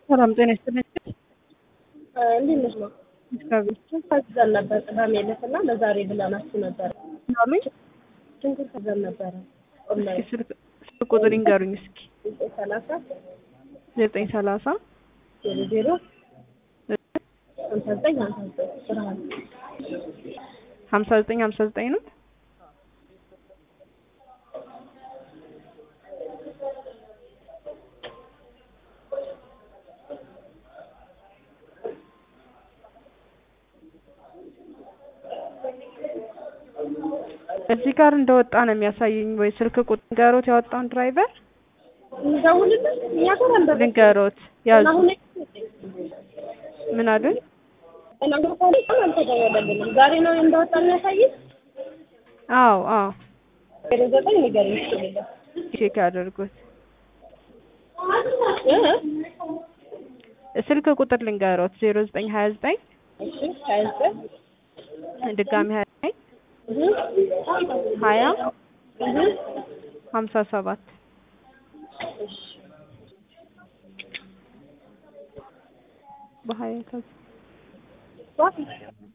ሰላም ጤና ይስጥልኝ። እንዴት ነሽ ነው? እግዚአብሔር ታዝዘን ነበር ቅዳሜ ዕለት እና ለዛሬ ብለናችሁ ነበር። አሉኝ። ሽንኩርት ታዘን ነበረ እስኪ ኦንላይን ስልክ ስልክ ቁጥር ይንገሩኝ እስኪ። ዘጠኝ ሰላሳ ዘጠኝ ሰላሳ ዜሮ ዜሮ ሀምሳ ዘጠኝ ሀምሳ ዘጠኝ ብርሃን ሀምሳ ዘጠኝ ሀምሳ ዘጠኝ ነው። እዚህ ጋር እንደወጣ ነው የሚያሳየኝ። ወይ ስልክ ቁጥር ንገሮት ያወጣውን ድራይቨር እንደውልልን እኛ ጋር አልደረሰም። ንገሮት ያዙ። አሁን ምን አሉኝ? ነገር ከሆነ ቀን አልተደወለልንም። ዛሬ ነው እንደወጣ የሚያሳይን። አዎ አዎ፣ ዜሮ ዘጠኝ ንገረኝ ይችላል ቼክ ያደርጉት። ስልክ ቁጥር ልንገሮት ዜሮ ዘጠኝ ሀያ ዘጠኝ እሺ ሀያ ዘጠኝ ድጋሚ ሀያ ዘጠኝ እህ ሀያ እህ ሀምሳ ሰባት በሀያ